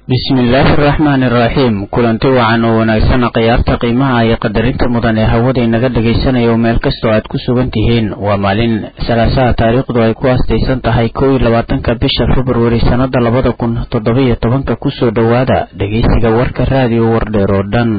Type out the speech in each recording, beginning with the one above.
bismillaahi araxmaani iraxiim kulanti wacan oo wanaagsan khiyaarta qiimaha iyo qadarinta mudan ee hawada inaga dhegaysanaya oo meel kastoo aad ku sugan tihiin waa maalin salaasaha taariikhdu ay ku aastaysan tahay kow iyo labaatanka bisha februari sannada labada kun toddoba-iyo tobanka kusoo dhowaada dhegaysiga warka raadiyo wardheer oo dhan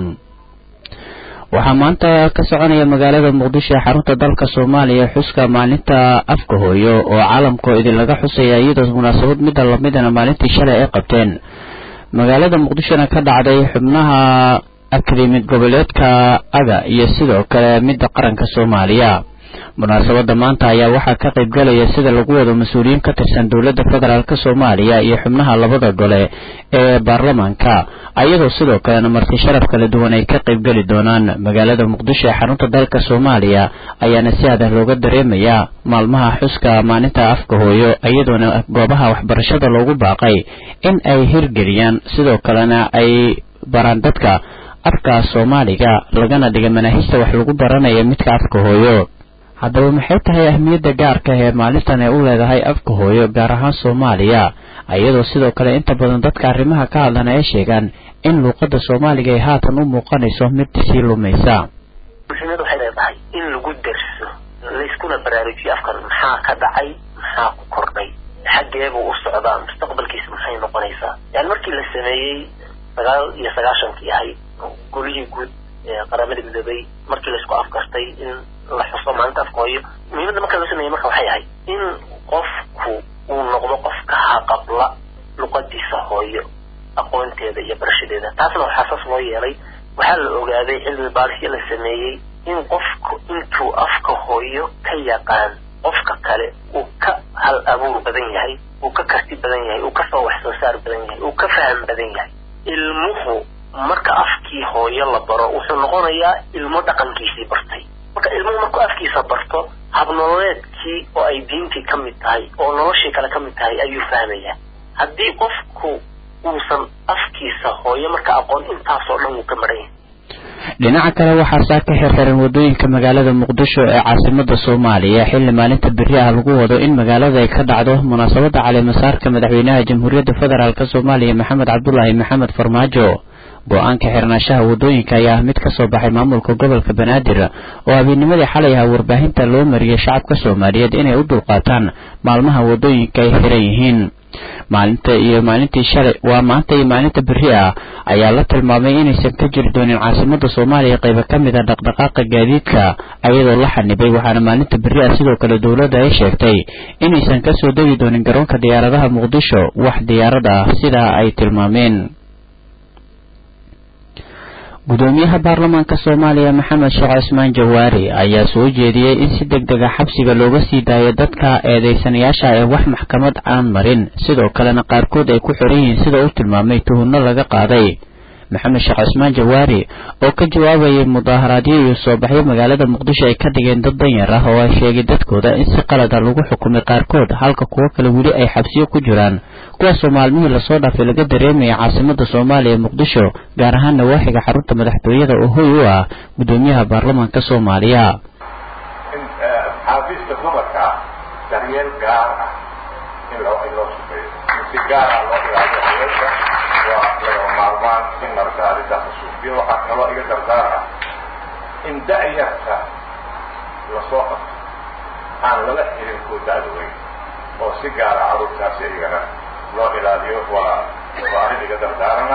waxaa maanta ka soconaya magaalada muqdisho ee xarunta dalka soomaaliya xuska maalinta afka hooyo oo caalamkao idin laga xusaya iyadoo munaasabad midda lamidana maalintii shalay ay qabteen magaalada muqdishona ka dhacday xubnaha akademid goboleedka aga iyo sidoo kale midda qaranka soomaaliya munaasabada maanta ayaa waxaa ka qayb galaya sida lagu wado mas-uuliyiin ka tirsan dowladda federaalk soomaaliya iyo xubnaha labada gole ee baarlamaanka ayadoo sidoo kalena marti sharaf kala duwan ay ka qayb geli doonaan magaalada muqdisho ee xarunta dalka soomaaliya ayaana si adah looga dareemayaa maalmaha xuska maalinta afka hooyo iyadoona goobaha waxbarashada loogu baaqay in ay hirgeliyaan sidoo kalena ay baraan dadka afka soomaaliga lagana dhiga manaahijta wax lagu baranaya midka afka hooyo haddaba maxay tahay ahmiyadda gaarka ee maalintan ay u leedahay afka hooyo gaar ahaan soomaaliya iyadoo sidoo kale inta badan dadka arrimaha ka hadlana ay sheegaan in luuqadda soomaaliga ay haatan u muuqanayso mid sii lumaysa muhiimad waxay leedahay in lagu derso layskuna baraarujiyo afkan maxaa ka dhacay maxaa ku kordhay xaggeebuu u socdaa mustaqbalkiisa maxay noqonaysaa yani markii la sameeyey sagaal iyo sagaashankii ahayd golihii guud ee qaramada midoobay markii laysku afkartay in la xuso maalinta afka hooyo muhiimadda marka la sameeyey marka waxay ahayd in qofku uu noqdo qof ka haqabla luqadiisa hooyo aqoonteeda iyo barashadeeda taasna waxaa saas loo yeelay waxaa la ogaaday cilmi baarisyo la sameeyey in qofku intuu afka hooyo ka yaqaan qofka kale uu ka hal abuur badan yahay uu ka karti badan yahay uu kasoo wax soo saar badan yahay uu ka faham badan yahay ilmuhu marka afkii hooyo la baro wuxuu noqonayaa ilmo dhaqankiisii bartay marka ilmuhu markuu afkiisa barto habnololeedkii oo ay diintii ka mid tahay oo noloshii kale ka mid tahay ayuu fahmayaa haddii qofku uusan afkiisa hooyo marka aqoon intaasoo dhan wuu ka maran yahay dhinaca kale waxaa saa ka xirxiran wadooyinka magaalada muqdisho ee caasimada soomaaliya xilli maalinta beri ah lagu wado in magaalada ay ka dhacdo munaasabada caleemasaarka madaxweynaha jamhuuriyadda federaalk soomaaliya maxamed cabdulaahi maxamed farmaajo go-aanka xirnaashaha wadooyinka ayaa ah mid ka soo baxay maamulka gobolka banaadir oo habeenimadii xalay aha warbaahinta loo mariyay shacabka soomaaliyeed inay u dulqaataan maalmaha wadooyinka ay xiran yihiin maalinta iyo maalintii shalay waa maanta iyo maalinta beri ah ayaa la tilmaamay inaysan ka jiri doonin caasimada soomaaliya qaybo ka mid a dhaqdhaqaaqa gaadiidka ayadoo la xanibay waxaana maalinta beri ah sidoo kale dowladda ay sheegtay inaysan kasoo degi doonin garoonka diyaaradaha muqdisho wax diyaarad ah sidaa ay tilmaameen gudoomiyaha baarlamaanka soomaaliya maxamed sheekh cismaan jawaari ayaa soo jeediyey in si deg dega xabsiga looga sii daayo dadka eedeysanayaasha ee wax maxkamad aan marin sidoo kalena qaarkood ay ku xiran yihiin sida uu tilmaamay tuhunno laga qaaday maxamed sheekh cismaan jawaari oo ka jawaabayay mudaaharaadyo iyo soo baxyo magaalada muqdisho ay ka dhigeen dad danyar ah oo ay sheegay dadkooda in si qalada lagu xukumay qaarkood halka kuwo kale weli ay xabsiyo ku jiraan kuwaasoo maalmihii lasoo dhaafay laga dareemaya caasimada soomaaliya muqdisho gaar ahaan nawaaxiga xarunta madaxtooyada oo hoy u ah gudoomiyaha baarlamaanka soomaaliya in xaafiiska dumarka daryeel gaar ah in loo in loo shaqeeyo in si gaara loo ilaaliyo haweenka waa lagama maarmaan in marka arrintaas la suufiyo waxaa kaloo iga dardaar ah in da-yarta lasoo qabto aan lala xirin kuwa da-da weyn oo si gaara carruurtaasi iyagana loo ilaaliyo waa waa arrin iga dardaarana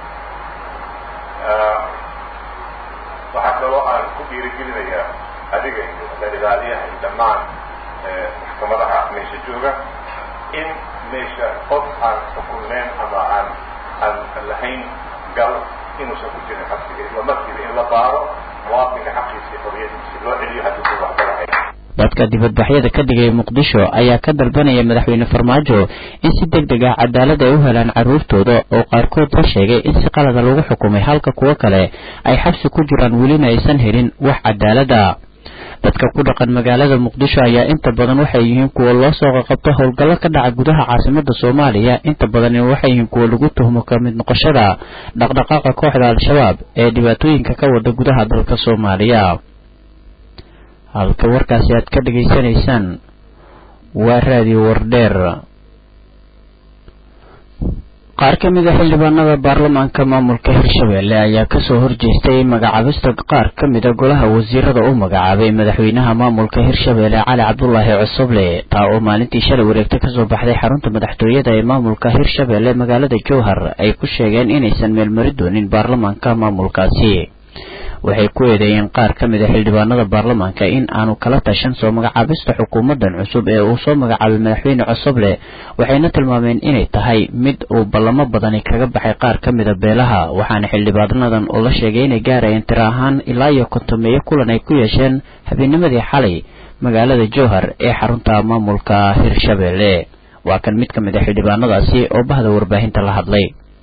waxaa kaloo aan ku dhiirigelinayaa adiga iyo la ilaaliyaha iyo dhammaan maxkamadaha meesha jooga in meesha qof aan xukunneen ama aan aan lahayn gal inuusan ku jirin xabsiga isla markiiba in la baaro muwaadinka xaqiisa xoriyadiisi loo celiyo haddii ku waxba lahayn dadka dibadbaxyada ka dhigaya muqdisho ayaa ka dalbanaya madaxweyne farmaajo in si deg deg ah cadaalad ay u helaan carruurtooda oo qaarkood la sheegay in si qalada lagu xukumay halka kuwo kale ay xabsi ku jiraan welina aysan helin wax cadaalada dadka ku dhaqan magaalada muqdisho ayaa inta badan waxay yihiin kuwa loo soo qaqabto howlgallo ka dhaca gudaha caasimada soomaaliya inta badan waxay yihiin kuwa lagu tuhmo ka mid noqoshada dhaqdhaqaaqa kooxda al-shabaab ee dhibaatooyinka ka wada gudaha dalka soomaaliya halka warkaasi aad ka dhegaysanaysaan waa raadiyo wardheer qaar ka mid a xildhibaanada baarlamaanka maamulka hirshabelle ayaa kasoo horjeestay magacaabista qaar ka mid a golaha wasiirada u magacaabay madaxweynaha maamulka hirshabelle cali cabdulaahi cosoble taa oo maalintii shalay wareegta kasoo baxday xarunta madaxtooyada ee maamulka hirshabelle magaalada jowhar ay ku sheegeen inaysan meelmari doonin baarlamaanka maamulkaasi waxay ku eedeeyeen qaar ka mid a xildhibaanada baarlamaanka in aanu kala tashan soo magacaabista xukuumadan cusub ee uu soo magacaabay madaxweyne cosoble waxayna tilmaameen inay tahay mid uu ballamo badani kaga baxay qaar ka mid a beelaha waxaana xildhibaanadan oo la sheegay inay gaarayeen tiro ahaan ilaa iyo kontomeeyo kulan ay ku yeesheen habeennimadii xalay magaalada jowhar ee xarunta maamulka hirshabelle waa kan mid ka mid a xildhibaanadaasi oo bahda warbaahinta la hadlay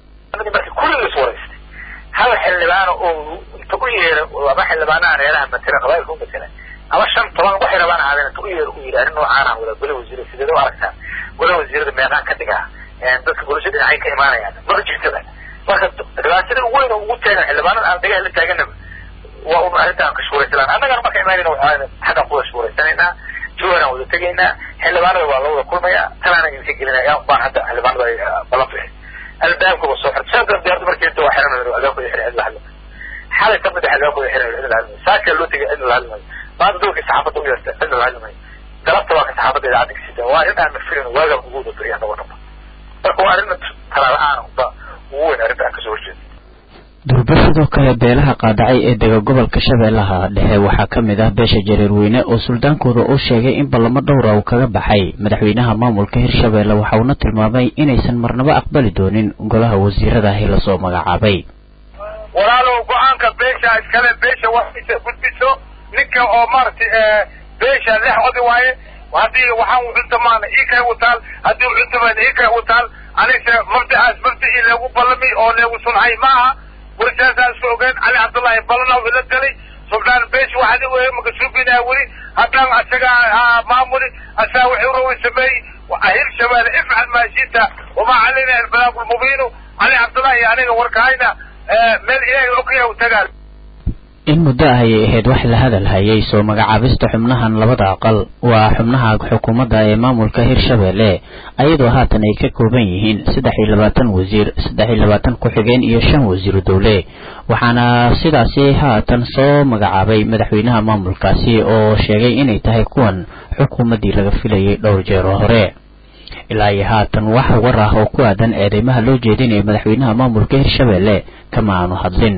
hal xildhibaan oo inta u yeera ama xildhibaanaha reeraha matela qabailka u matela ama shan toban waxay rabaan ahaadeen inta u yeera u yidhi arrin noocaana wada gola wasiira sideed u aragtaa gola wasiirada meeqaan ka dhigaa dadka bulsha dhinacay ka imaanayaan mara jirtada marka dhibaatada weyn oo ugu taagan xildhibaanada aan dagaal la taaganaba waa un arrintaan kashfuuraysalaan annagana marka imaanayna waxaa xaggan ku kashfuuraysanaynaa jooharaan wada tegaynaa xildhibaanada waa la wada kulmayaa talaana idinka gelinaya baan hadda xildhibaanada ballan bixi albaabkaba soo xirta shan diyaarada markii inta waa xiran albaabkooda xiran cid la hadlay xalay ka mid ah albaabkooda xiran cid la hadlay saakaa loo tegay cid la hadlay maanta doorkii saxaafadda u yeerta cid la hadlay galabta waa ka saxaafadda idaacadda kasita waa arrin aan mafilin waagaa ugu wada beriya annago dhanba marka waa arrin talaala-aan ba ugu weyn arrinta aan kasoo horjeeda durba sidoo kale beelaha qaadacay ee dega gobolka shabeellaha dhexe waxaa ka mid ah beesha jareerweyne oo suldaankooda uu sheegay in ballamo dhowra uu kaga baxay madaxweynaha maamulka hirshabelle waxa uuna tilmaamay inaysan marnaba aqbali doonin golaha wasiiradahi lasoo magacaabay walaalow go-aanka beesha iskale beesha waxaysa gudbiso ninka oo maaragtay beesha lex odi waaye haddii waxaan ucuntamaan ikay utaal haddii ucuntamaan ikay utaal anise mabdacaas mabdicii leegu ballami oo leegu sunhay maaha warsaasaan isku ogeyn cali cabdullaahi balana ila galay suldaan beesh waxaad u makasuubinaa weli haddaan asagaa maamuli asaa wuxuu rawi sameeyey hirshabeelle ifcal maashita wamaa calayna albalaaq lmubiinu cali cabdullaahi aniga warkahayna meel ilaahay ogyahay u tagaa in muddo ah ayay ahayd wax la hadal hayay soo magacaabista xubnahan labada aqal waa xubnaha xukuumadda ee maamulka hirshabelle ayadoo haatan ay ka kooban yihiin saddex iyo labaatan wasiir saddex iyo labaatan ku-xigeen iyo shan wasiiru dowle waxaana sidaasi haatan soo magacaabay madaxweynaha maamulkaasi oo sheegay inay tahay kuwan xukuumaddii laga filayay dhowr jeer oo hore ilaa iyo haatan wax war ah oo ku aadan eedeymaha loo jeedinayo madaxweynaha maamulka hirshabelle kama aanu hadlin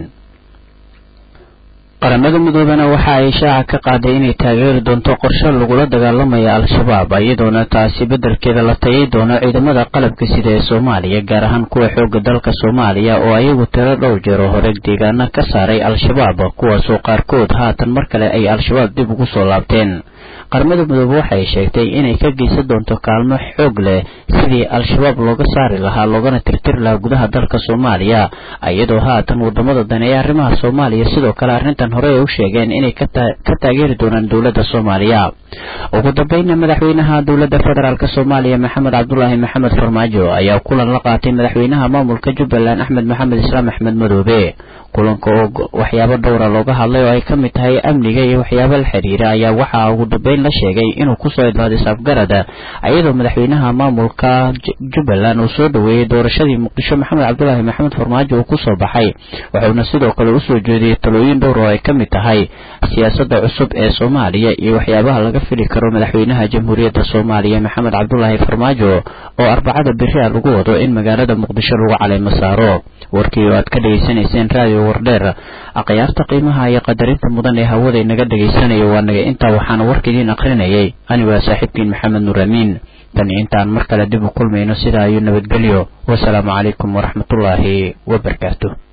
qaramada midoobena waxa ay shaaca ka qaaday inay taageeri doonto qorshe lagula dagaalamaya al-shabaab iyadoona taasi beddelkeeda la tayay doono ciidamada qalabka sida ee soomaaliya gaar ahaan kuwa xooga dalka soomaaliya oo ayagu tiro dhowr jeer oo hore deegaana ka saaray al-shabaab kuwaasoo qaarkood haatan mar kale ay al-shabaab dib ugu soo laabteen qaramada midoobe waxay sheegtay inay ka geysan doonto kaalmo xoog leh sidii al-shabaab looga saari lahaa loogana tirtiri lahaa gudaha dalka soomaaliya iyadoo haatan wadamada dane ee arrimaha soomaaliya sidoo kale arrintan hore ay u sheegeen inay ka taageeri doonaan dowladda soomaaliya ugu dambeynna madaxweynaha dowladda federaalk soomaaliya maxamed cabdulaahi maxamed farmaajo ayaa kulan la qaatay madaxweynaha maamulka jubbaland axmed maxamed islaam axmed madoobe kulanka oo waxyaabo dhowra looga hadlay oo ay ka mid tahay amniga iyo waxyaabo la xiriira ayaa waxaa ugu dambeyn la sheegay inuu kusoo idlaaday saafgarada iyadoo madaxweynaha maamulka jubbaland uu soo dhoweeyey doorashadii muqdisho maxamed cabdulaahi maxamed farmaajo uu kusoo baxay wuxuuna sidoo kale usoo jeediyey talooyin dhowr oo ay ka mid tahay siyaasadda cusub ee soomaaliya iyo waxyaabaha laga fili karo madaxweynaha jamhuuriyadda soomaaliya maxamed cabdulaahi farmaajo oo arbacada beri a lagu wado in magaalada muqdisho lagu caleymo saaro warkii oo aad ka dhegaysanayseen raadiyo wardheer akhyaarta qiimaha iyo qadarinta mudan ee hawada inaga dhegaysanayo waa naga intaa waxaana warka idiin akrinayay anigu waa saaxiibkiin maxamed nuur amiin tan intaan mar kale dib u kulmayno sidaa ayuu nabadgelyo wasalaamu calaykum waraxmatullaahi wabarakaatu